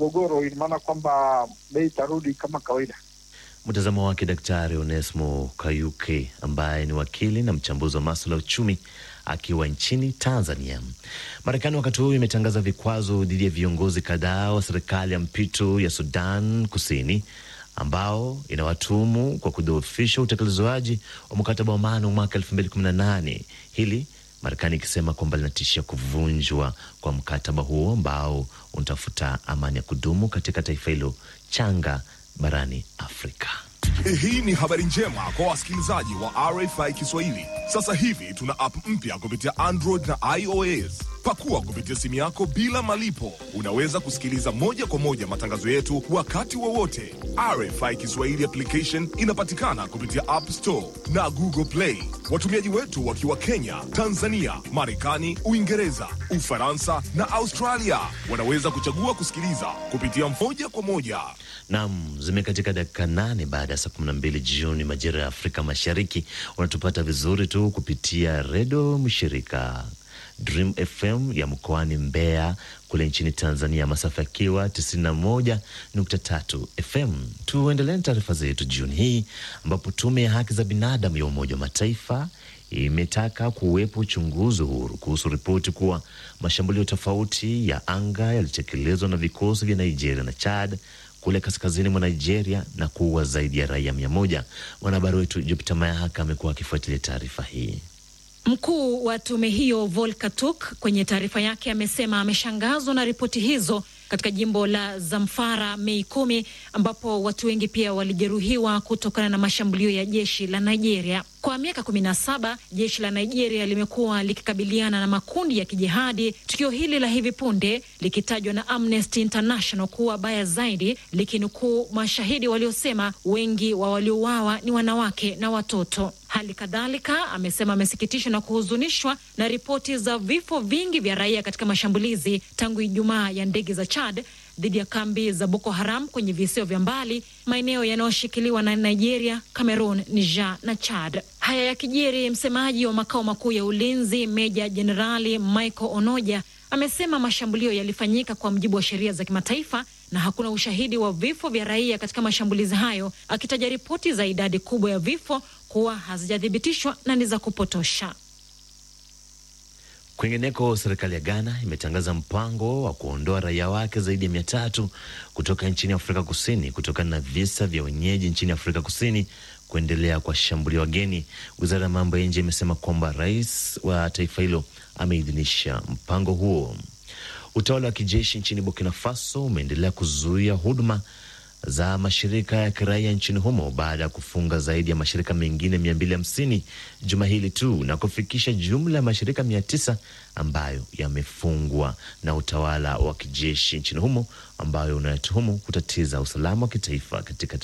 mgogoro, ina maana kwamba bei itarudi kama kawaida. Mtazamo wake Daktari Onesmo Kayuke ambaye ni wakili na mchambuzi wa masuala ya uchumi akiwa nchini Tanzania. Marekani wakati huu imetangaza vikwazo dhidi ya viongozi kadhaa wa serikali ya mpito ya Sudan Kusini ambao inawatumu kwa kudhoofisha utekelezwaji wa mkataba wa amani wa mwaka 2018 hili Marekani ikisema kwamba linatishia kuvunjwa kwa mkataba huo ambao unatafuta amani ya kudumu katika taifa hilo changa barani Afrika. Hii ni habari njema kwa wasikilizaji wa RFI Kiswahili. Sasa hivi tuna app mpya kupitia Android na iOS. Pakua kupitia simu yako bila malipo. Unaweza kusikiliza moja kwa moja matangazo yetu wakati wowote. RFI Kiswahili application inapatikana kupitia App Store na Google Play. Watumiaji wetu wakiwa Kenya, Tanzania, Marekani, Uingereza, Ufaransa na Australia wanaweza kuchagua kusikiliza kupitia moja kwa moja. Nam, zimekatika dakika nane baada ya saa kumi na mbili jioni majira ya Afrika Mashariki. Unatupata vizuri tu kupitia redio mshirika Dream FM ya mkoani Mbeya kule nchini Tanzania, masafa yakiwa 91.3 FM. Tuendelee na taarifa zetu jioni hii, ambapo tume ya haki za binadamu ya Umoja wa Mataifa imetaka kuwepo uchunguzi huru kuhusu ripoti kuwa mashambulio tofauti ya anga yalitekelezwa na vikosi vya Nigeria na Chad kule kaskazini mwa Nigeria na kuua zaidi ya raia mia moja. Mwanahabari wetu Jupita Mayahaka amekuwa akifuatilia taarifa hii. Mkuu wa tume hiyo Volker Turk kwenye taarifa yake amesema ameshangazwa na ripoti hizo katika jimbo la Zamfara Mei kumi, ambapo watu wengi pia walijeruhiwa kutokana na mashambulio ya jeshi la Nigeria. Kwa miaka kumi na saba jeshi la Nigeria limekuwa likikabiliana na makundi ya kijihadi, tukio hili la hivi punde likitajwa na Amnesty International kuwa baya zaidi, likinukuu mashahidi waliosema wengi wa waliouawa ni wanawake na watoto. Hali kadhalika amesema amesikitishwa na kuhuzunishwa na ripoti za vifo vingi vya raia katika mashambulizi tangu Ijumaa ya ndege za Chad dhidi ya kambi za Boko Haram kwenye visio vya mbali, maeneo yanayoshikiliwa na Nigeria, Cameroon, Niger na Chad. Haya yakijiri, msemaji wa makao makuu ya ulinzi Meja Jenerali Michael Onoja amesema mashambulio yalifanyika kwa mujibu wa sheria za kimataifa na hakuna ushahidi wa vifo vya raia katika mashambulizi hayo, akitaja ripoti za idadi kubwa ya vifo kuwa hazijathibitishwa na ni za kupotosha. Kwingineko, serikali ya Ghana imetangaza mpango wa kuondoa raia wake zaidi ya mia tatu kutoka nchini Afrika Kusini kutokana na visa vya wenyeji nchini Afrika Kusini kuendelea kuwashambulia wageni. Wizara ya mambo ya nje imesema kwamba rais wa taifa hilo ameidhinisha mpango huo. Utawala wa kijeshi nchini Burkina Faso umeendelea kuzuia huduma za mashirika ya kiraia nchini humo baada ya kufunga zaidi ya mashirika mengine 250 juma hili tu na kufikisha jumla ya mashirika 900 ambayo yamefungwa na utawala wa kijeshi nchini humo ambayo unayatuhumu kutatiza usalama wa kitaifa katika